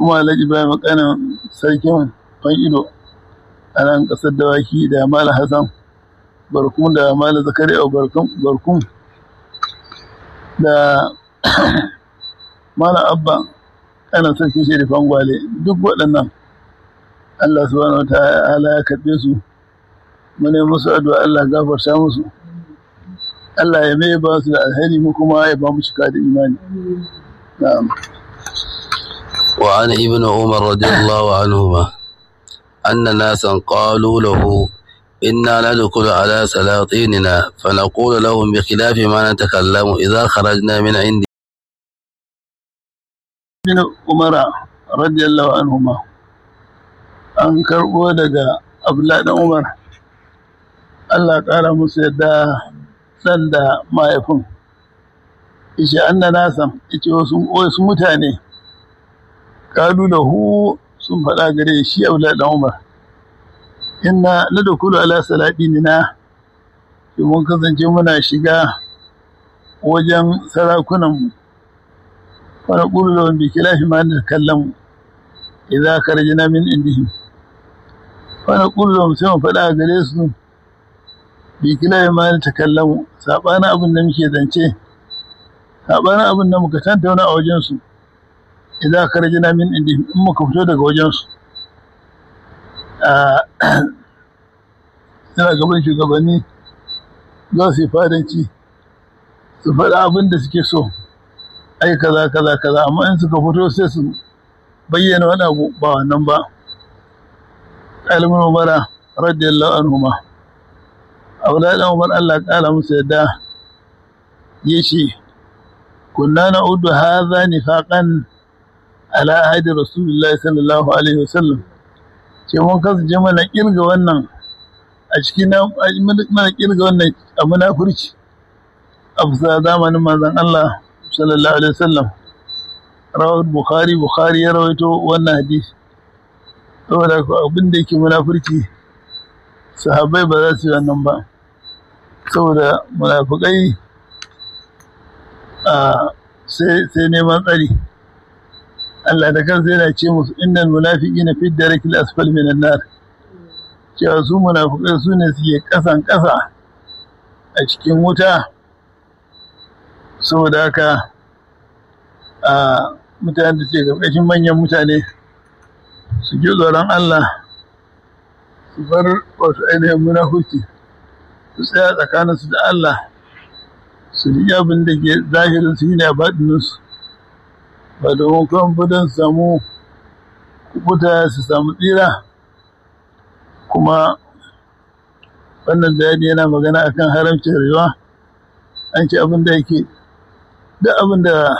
kuma alhaji bayan makanan sarkin fan ido a nan ƙasar dawaki da mala hassan barkun da mala zakari a barkun da mala abba ana sarkin sharifan gwale duk waɗannan allah subhanahu wa ta'ala ya karɓe su mu ne musu addu'a allah gafarta musu Allah ya mai ba su da alheri mu kuma ya ba mu cika da imani na'am وعن ابن عمر رضي الله عنهما أن ناسا قالوا له إنا ندخل على سلاطيننا فنقول لهم بخلاف ما نتكلم إذا خرجنا من عند ابن عمر رضي الله عنهما an karɓo daga abdullahi dan umar Allah ƙara musu yadda san da mahaifin ishe an na nasan ice wasu mutane kalu da hu sun faɗa gare shi abdullahi dan umar inna na da kulu ala salaɗini na mun kasance muna shiga wajen sarakunanmu wani ƙulu da wani kilafi ma da kallon idza karjina min indihim wani ƙulu da sai mu faɗa gare su bi kilafi ma da kallon saɓanin abin da muke zance saɓanin abin da muka tantauna a wajensu idza karjina min indihim in muka fito daga wajensu suna gaban shugabanni za su yi fadanci su faɗa abin da suke so ai kaza kaza kaza amma in suka fito sai su bayyana wani abu ba wannan ba ƙalmin umara radiyallahu anhu ma aula dan umar Allah ƙala musu yadda ya ce kunna na udu hadha nifaqan ala ahadi rasulullahi sallallahu alaihi wasallam ce mun kasance mana kirga wannan a cikin mana kirga wannan a munafurci a fusa zamanin manzon Allah sallallahu alaihi wasallam rawar bukhari bukhari ya rawaito wannan hadisi saboda abin da yake munafurci sahabbai ba za su yi wannan ba saboda munafukai sai neman tsari Allah da kansa yana ce musu innal munafiqina fi darakil asfal minan nar cewa su munafukai su ne suke kasan kasa a cikin wuta saboda haka a mutane da ke ƙarƙashin manyan mutane su ji tsoron Allah su bar wasu ainihin munafuki su tsaya tsakaninsu da Allah su riƙe abin da ke zahirin su yi ne a baɗininsu ba domin kuma budan samu kubuta su samu tsira kuma wannan bayani yana magana akan haramcin rayuwa an ce abin da yake duk abin da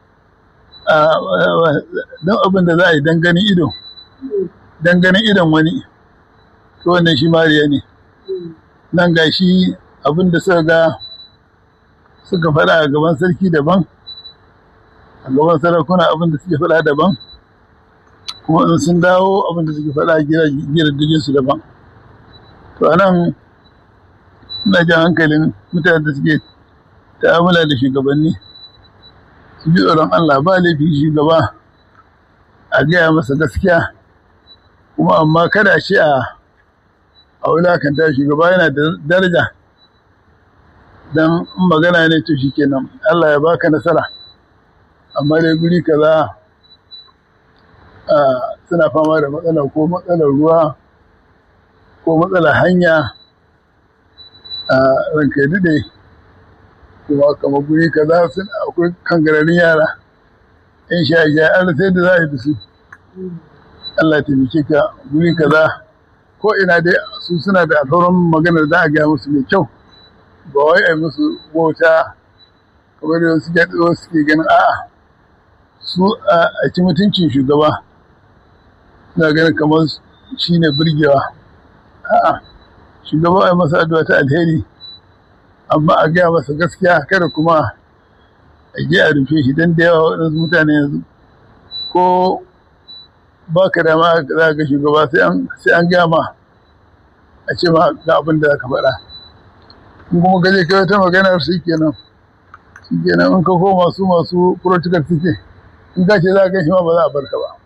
don abin da za a yi danganin ido danganin idon wani to wannan shi mariya ne nan ga shi abin da suka ga suka faɗa a gaban sarki daban a gaban sarakuna abin da suke faɗa daban kuma in sun dawo abin da suke faɗa a gidajen su daban to anan ina jan hankalin mutane da suke ta'amala da shugabanni su ji tsoron Allah ba laifi shugaba a gaya masa gaskiya kuma amma kada a ce a a wulakanta shugaba yana da daraja don magana ne to shi kenan Allah ya baka nasara amma dai guri kaza suna fama da matsala ko matsalar ruwa ko matsalar hanya a ranka ya daɗe kuma kamar guri kaza sun akwai kangararin yara in sha sha an sai da za a yi da su Allah taimake ka guri kaza ko ina dai su suna da alfarin maganar za a gaya musu mai kyau ba wai a musu wauta kamar da wasu gyaɗo suke ganin a'a su a ci mutuncin shugaba suna ganin kamar shi ne birgewa a'a shugaba a masa addu'a ta alheri amma a gaya masa gaskiya kada kuma a je a rufe shi don da yawa waɗansu mutane yanzu ko ba ka dama za ga shugaba sai an gaya ma a ce ma ga abin da ka faɗa in kuma gaje kai wata maganar shi kenan shi kenan in ka koma su masu protocol suke in ka ce za ka shi ma ba za a barka ba